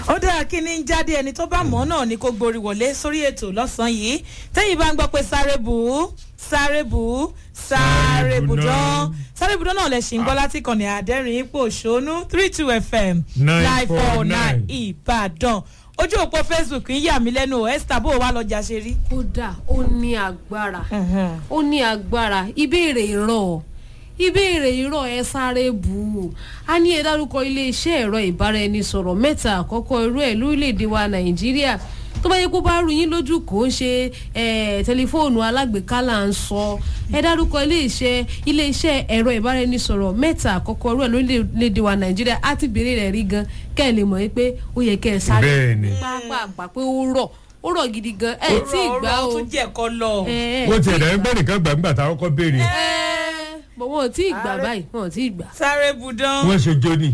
ó dára kí ni ń jáde ẹni tó bá mọ̀ náà ni kó gborí wọlé sórí ètò lọ́sàn-án yìí tẹ́yìn bá ń gbọ́ pé sáré bù ú sáré bù ú sáré bù dán sáré bù dán náà lẹ̀ ṣì ń gbọ́ láti kàn ní àdẹ́rìn ipò òṣónú three two fm nine four nine ìbàdàn ojú òpó facebook ń yà mí lẹ́nu esther bó o wá lọ́jà ṣe rí. kódà ó ní agbára ó ní agbára ìbéèrè ìrọ̀ ìbéèrè ìrọ̀ ẹ sáré bù ú a ní ẹ dárúkọ iléeṣẹ́ ẹ̀rọ ìbáraẹnisọ̀rọ̀ mẹ́ta àkọ́kọ́ irú ẹ̀ lórílẹ̀‐èdè wa nàìjíríà tó bá yẹ kó bá rú yín lójú kò ń ṣe tẹlifóònù alágbèéká là ń sọ ẹ dárúkọ iléeṣẹ́ iléeṣẹ́ ẹ̀rọ ìbáraẹnisọ̀rọ̀ mẹ́ta àkọ́kọ́ irú ẹ̀ lórílẹ̀‐èdè wa nàìjíríà á ti béèrè rẹ̀ rí gan kẹ́ ẹ lè mọ̀ pé ó yẹ kẹ́ ẹ sáré Bẹ́ẹ̀ni. pápá pé ó rọ̀ ó rọ̀ gidi gan ẹ tí ì gbá ó o tún jẹ́ ẹ̀kọ́ lọ. ẹ ẹ wọ́n ti ẹ̀dá ẹgbẹ́ nìkan gbàgbà táwọn kọ́ béèrè bọ̀ wọn ò tí ì gbà báyìí wọn ò tí ì gbà. sáré bù dán. wọ́n ṣe jóni.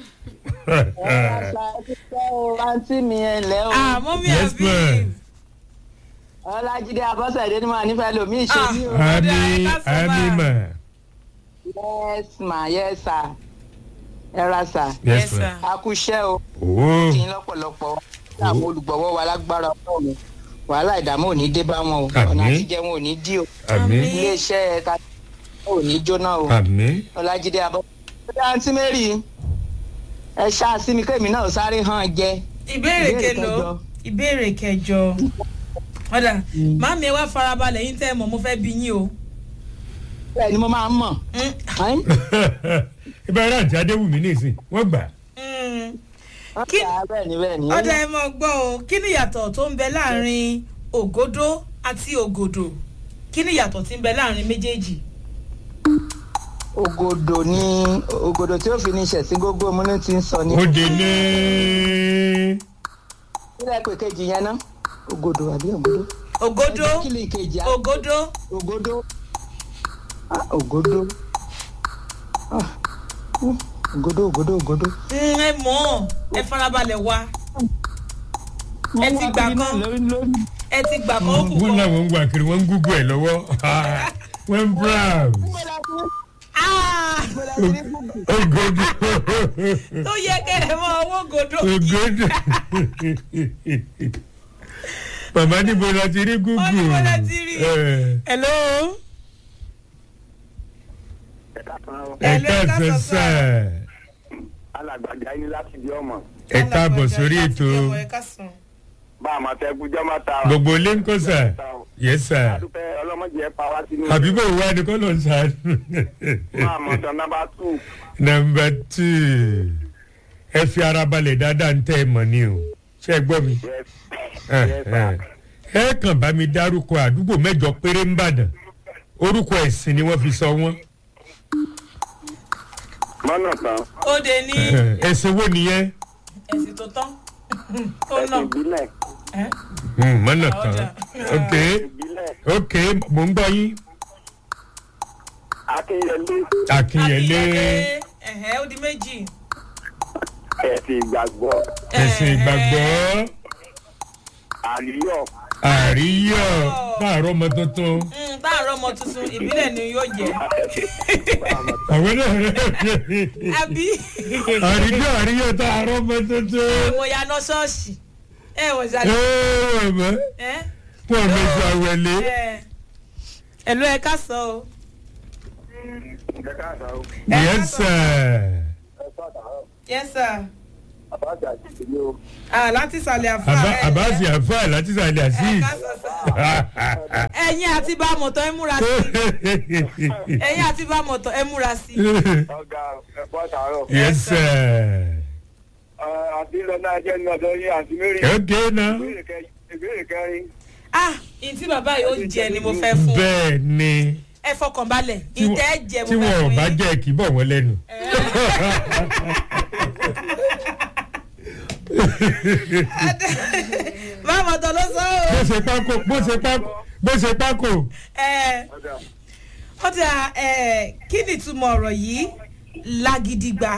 àǹtí mi ẹ ǹlẹ́ o àmọ́ mi Yes, àbí. ma'am. ọlájídé abọ́sẹ̀dé ni màá nífẹ̀ẹ́ lomi ìṣe ní o. Ah. ami Ọ̀dà, ẹ ká sọ ami bá. ma. yes ma yes sir ẹ ra sà Yes, sir. a kú iṣẹ́ o owó kí n lọ́pọ̀lọpọ̀ àwọn olùgbọ̀wọ́ wa lágbára ọlọ́run wàhálà ìdààmú ò ní dé bá wọn o ọ̀nà Àmín. àtijẹ́ wọn ò ní dí o àmì iléeṣẹ́ ẹ̀ka ò ní jóná o àmì. ọlájídé abọ́sẹ̀dé àǹtí mary ẹ ṣáà sí mi kémi náà sáré hàn jẹ ìbéèrè Ìbéèrè kelo kẹjọ. ìbéèrè kẹjọ ọ̀dà màmí ẹ wá farabalẹ̀ yín tẹ́ ẹ mọ̀ mo fẹ́ bí yín o. bẹ́ẹ̀ ni mo máa ń mọ̀ Mm, Ẹ́n? ìbára àti adéwùmí nìsín wọ́n gbà. mm. Kí- Ah, bẹ́ẹ̀ ni bẹ́ẹ̀ ni ọ̀dà ẹ mọ̀ gbọ́ o kí ni ìyàtọ̀ tó ń bẹ láàrin ògódó àti ògòdò kí ni ìyàtọ̀ tí ń bẹ láàrin méjèèjì. ògòdò ni ògòdò tí ó fi ní ṣẹ̀sìn gbogbo múnú ti ń sọ ní. ó dé ní. nílẹ̀ pé kejì yẹn ná ògòdò àbí ògòdò. ògódó kí ni ìkejì á. ògódó ògòdò Ah, ògòdò Ah, mm, ògòdò ògòdò ògòdò. mm, ẹ mọ̀ ẹ farabalẹ̀ wá Ẹ ti gbà kan. ẹ ti gbà kọ́ òkú wọ́n kan. làwọn ń gbà kiri wọ́n ń gúgú ẹ̀ lọ́wọ́ wọ́n ń browse. Ah! ogodo tó yẹ kẹ́ ẹ mọ owó ògòdó. ogodo. màmá níbo la ti rí gúgú. Wọ́n níbo la ti rí. Eh, hello. ẹ Hello, ẹ káàsán káàsán sá. alàgbàjà yín láti di ọmọ ẹ káàbọ̀ sórí ètò ẹ káàsán. bá a máa tẹ kújọ́ máa ta gbogbo ilé ń kọ́ sà. yes sà. adúpẹ́ ọlọ́mọdé ẹ pa wá sínú àbíbò wa ni kọ́ ló ń sá. máa mọ̀ tán nọ́mbà tù nọmba two ẹ fi ara balẹ̀ dáadáa ń tẹ́ ẹ mọ̀ ni o ṣé ẹ gbọ́ mi. yes ẹ yes ẹ ẹ kàn bá mi dárúkọ àdúgbò mẹ́jọ péré ń bàdàn orúkọ ẹ̀sìn ni wọ́n fi sọ wọ́n. mọ́nà tán ó de ní ẹ̀sìn wo nìyẹn. ẹ̀sìn tó tán tó ẹ̀sìn nà. ìbílẹ̀ Ẹ́, Hmm, mọ́nà tán Ọjà. ok ìbílẹ̀ ok mò ń gbọ́ yín. akínyẹlé àkìnyẹlé ẹ̀hẹ́ ó di méjì. ẹ̀sìn ìgbàgbọ́ ẹ̀sìn ìgbàgbọ́ àríyọ̀ àríyọ̀ káàárọ̀ ọmọ tuntun. Mm, táàrọ̀ ọmọ tuntun ìbílẹ̀ ni yóò jẹ́. àwọn náà àbí àríyọ̀ àríyọ̀ káàárọ̀ ọmọ tuntun. mo ya ná ṣọ́ọ̀ṣì ẹ wò ẹ ṣàlẹ̀ wọ̀ mọ́ ẹ pọ̀ mẹ́sàn àwẹ̀lé. ẹ ẹ̀lú ẹ ká sọ o. ẹ káàsán o yes sir. ẹ sọ̀tàrọ̀ yes sir. àbájá àti ìlú o ah láti ìsàlẹ̀ àfa Àbá- ẹ- àbáṣe àfáà láti sàlẹ̀ ẹ àṣìṣ. ká sọ sá. ẹ̀yin àti bá mọ̀tọ́ ẹ múra sí ẹ̀yin àti bá mọ̀tọ́ ẹ múra sí. ọ̀gá ẹ sọ̀tàrọ̀ yes sir. àti lọ́nà ẹjẹ́ ní ọ̀dọ́ yín àti mary ok na. ìbéèrè kẹrin ah ìtí bàbá yìí ó jẹ ni mo fẹ́ fún bẹ́ẹ̀ ni ẹ fọkàn balẹ̀ tí ìtẹ́ ẹ jẹ tí mo wọn fẹ́ ò fún bá yín. jẹ́ kí bọ̀ wọ́n lẹ́nu. bá mọ̀tọ́ ló sọ bó o. ṣe pákó bó ṣe pákó bó ṣe pákó. ẹ ọ̀gá ó ti à ẹ kí ni ìtumọ̀ ọ̀rọ̀ yìí lágídígba.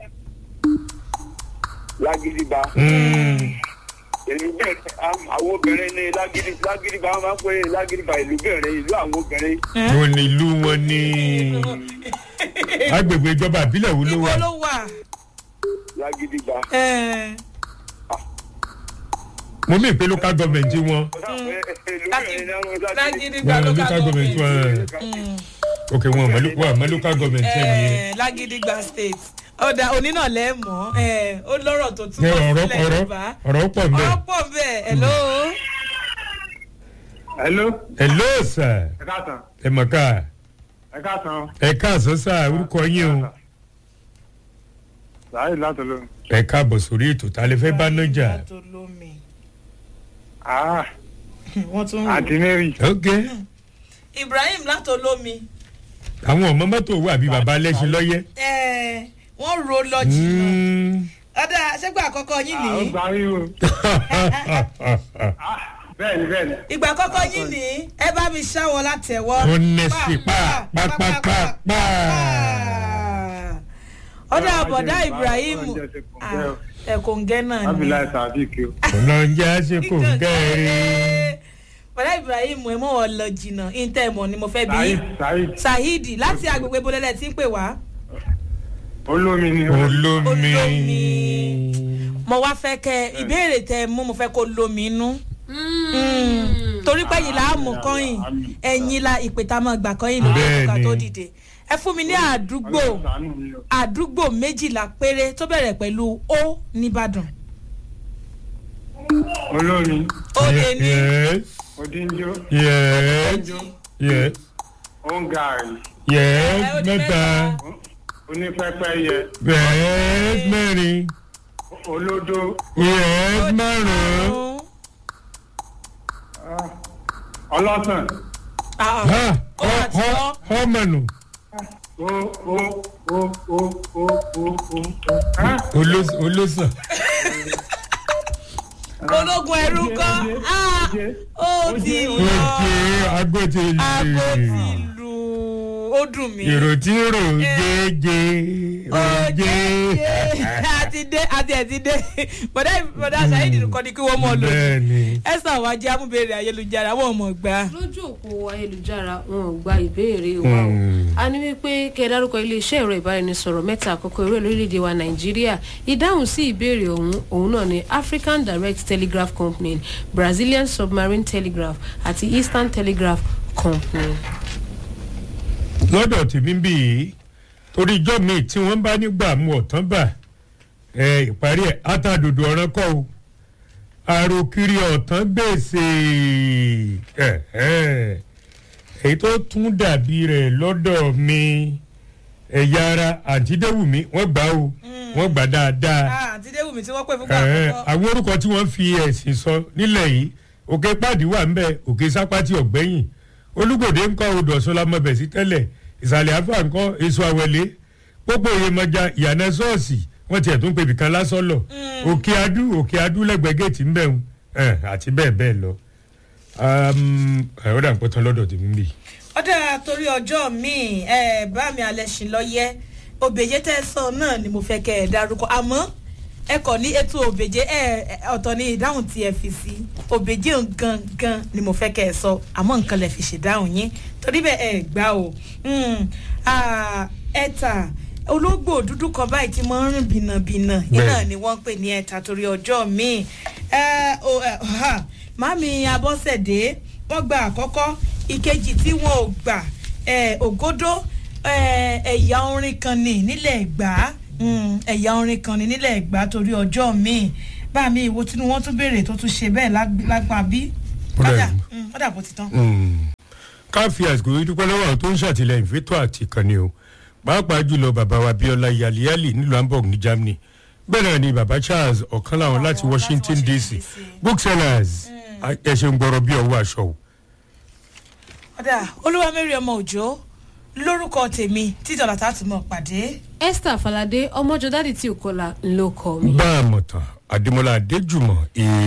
lágídíba èmi bẹ́ẹ̀ àwọn obìnrin ní lágídí lágídíba wọn máa ń pè é lágídíba ìlú bẹ̀rẹ̀ ìlú àwọn obìnrin wọn ní ìlú wọn ní agbègbè ìjọba ìbílẹ̀ wo ló ibo wà. ló wà. lágídíba ẹ mo mí pé local government wọn lágídígbà wọn local local government government wọn ok wọn àmọ́ lo- wọn àmọ́ local government ẹ̀ nìyẹn. Eh, lágídígbà state ọ̀dà onínà lẹ́ẹ̀mọ́ ó lọ́rọ̀ tó Ní túmọ̀ ọ̀rọ̀ sílẹ̀ ọ̀rọ̀ yorùbá ọ̀rọ̀ pọ̀ mbẹ́. ọ̀rọ̀ pọ̀ bẹ́ẹ̀ hello. hello hello sir ẹ káàtàn ẹ mọ̀ ká ẹ káàtàn ẹ káàsán sá orúkọ yín o sàáyì látọlọ ẹ káàbọ̀ sórí ètò tá a lè fẹ́ bá nájà. tó lómi ah wọ́n tún wò. àǹtí mary ok ibrahim látolómi àwọn ọmọ mọ́tò wà bí baba lẹ́sìn lọ́yẹ́. eh, wọ́n ro lọ jìnnà Mm. ọ̀dà ṣẹ́gbà àkọ́kọ́ yín ah ó nìyí gbà yín o ah bẹ́ẹ̀ ni bẹ́ẹ̀ ni ìgbà àkọ́kọ́ yín nìyí ẹ bá mi ṣáwọ́ látẹ̀wọ́. Ó nẹ́sì pa, pa, pa, pa, pa. ọ̀dà Ọlọ́run àbọ̀dá jẹ́ ibrahim Ọlọ́run jẹ́ ṣe kòǹgẹ́ o. ẹ̀kọ́ǹgẹ́ náà ni. abilai sadiq o ọlọ́njẹ́ á ṣe kò ń gẹ́rẹ́. bọ̀dá ibrahim ẹ mọ̀ ọ́ lọ jìnnà ìntẹ́ mọ̀ ni mo fẹ́ bí saheed saheed saheed láti agbègbè bolẹ́lẹ̀ tí ń pè wá. olómi ni o olómi. Olómi. mo wá fẹ́ kẹ́ ìbéèrè tẹ mú mo fẹ́ kó lómi inú. torí pé yìí là á mú kọ́yìn ẹ̀yìn la ìpè tá a máa gbà kọ́yìn lórí Bẹ́ẹ̀ni. ẹ̀ka tó dìde. ẹ fún mi ní àdúgbò Ọlọ́run ṣàánú mi o. àdúgbò méjìlá péré tó bẹ̀rẹ̀ pẹ̀lú ó nìbàdàn. olómi ó lé ní yes odinjo yes yes ongari yes Ẹ, ó di mẹ́ta onípẹ́pẹ́yẹ yes mẹ́rin olódó yes ó di márùn-ún. márùn-ún. ah, ọlọ́sàn Ah, ha ó wà tí ọ wọ́n. ọmọnù o o o o o o o ah, olóṣàn. ológun ẹrú kọ́ Ah, ó ti Oje, lọ oje agbóti aago ti lè lù ó dùn mí. èrò tí rò gègé oje. àti dé àti ẹ̀ ti dé bọ̀dá bọ̀dá ṣáìdì kọ́ ni kí wọ́n mọ̀ lò bẹ́ẹ̀ni ẹ̀sán àwọn ajé amúbèrè ayélujára wọ́n mọ̀ gbà. lójú òpó ayélujára wọn ò gba ìbéèrè wa o Hmm. a ní wípé kẹ ẹ dárúkọ iléeṣẹ́ ẹ̀rọ ìbáraẹnisọ̀rọ̀ mẹ́ta àkọ́kọ́ eré lórílẹ̀‐èdè wa nàìjíríà ìdáhùn sí ìbéèrè ọ̀hún òun náà ni african direct telegraph company brazilian submarine telegraph àti eastern telegraph company. lọ́dọ̀ tèmi ń bì í torí ijọ́ mi tí wọ́n bá nígbà mu ọ̀tán bà ẹ ìparí ẹ̀ átàdòdò ọ̀ràn kọ́ o àròkiri ọ̀tán gbèsè ẹ̀ ẹ̀ èyí tó tún dàbí rẹ̀ lọ́dọ̀ mi ẹ̀yà ara àǹtídéwùmí wọ́n gbà o wọ́n gbà dáadáa àti déwùmí tí wọ́n pè fún gbà ẹ̀ àkọ́kọ́. àwọn orúkọ tí wọ́n fi ẹ̀sìn sọ nílẹ̀ yìí òkè pàdé wà ńbẹ òkè sápátì ọ̀gbẹ́yìn olùgbòde ńkọ́ odò ọ̀sán lámọ̀bẹ̀ sí tẹ́lẹ̀ ìsàlẹ̀ àfà ńkọ́ èso àwẹ̀lé pópó ìyèmọ̀já ìyànà ṣọ́ọ̀ṣì wọ́n tiẹ̀ tún pèbì kan lásọ̀lọ̀ òkè adú òkè adú lẹ́gbẹ̀ẹ́ géètì ńbẹ̀ ń àti bẹ́ẹ̀ bẹ́ẹ̀ lọ. ọ̀dà ń pọ́tán lọ́dọ̀ tèmi bì. ọ̀dà torí ọjọ́ míì ẹ bá mi alẹ́ ṣì lọ yẹ òbèjé tẹ́ ẹ sọ náà ni mo fẹ́ kẹ́ ẹ dárúkọ àmọ́ ẹ kọ̀ ní ètò òbèjé ẹ ẹ, ọ̀tọ̀ ní ìdáhùn tí ẹ fi sí òbèjé gangan ni mo fẹ́ kẹ́ ẹ sọ àmọ́ nǹkan lè fi ṣèdáhùn yín torí bẹ́ẹ̀ ẹ gbá o Hmm, ah, ẹ̀ta ológbò dúdú kan báyìí tí mo ń rìn bìnàbìnà yìí Bẹ́ẹ̀. náà ni wọ́n ń pè ní ẹ̀ta torí ọjọ́ míì ẹ o ẹ ha mami abọ́sẹ̀dé wọ́n gba àkọ́kọ́ ìkejì tí wọn ò gbà ẹ ògódó ẹ ẹ̀yà orin kan ní nílẹ̀ ẹ̀gbá Mm, ẹ̀yà orin kan ní nílẹ̀ ẹ̀gbá torí ọjọ́ míì bá mi ìwo tí wọ́n tún béèrè tó tún ṣe bẹ́ẹ̀ lág- lágbà bí Bẹ́ẹ̀ kọ́dà ni. mm, kọ́dà bó ti tán. ká fi àsìkò yìí dúpẹ́ lọ́wọ́ àwọn tó ń ṣàtìlẹ́yìn fẹ́tọ̀ àti ìkànnì o pàápàá jùlọ bàbá wa bíọ́lá yaliyali nílùú hamburg ní germany bẹ́ẹ̀ náà ni bàbá charles ọ̀kan láwọn láti Àwọn washington láti dc Washington DC. booksellers ẹ ṣe ń gbọ́rọ̀ bí ọwọ́ aṣọ o. ọ̀dà olúwa mẹ́rin ọmọ òjò lórúkọ tèmi títọ́lá tá a tún mọ̀ pàdé. esther falade ọmọjọ dádì tí ò kọlà ńlọkọ mi. bá a mọ̀ tán adémọlá adéjùmọ̀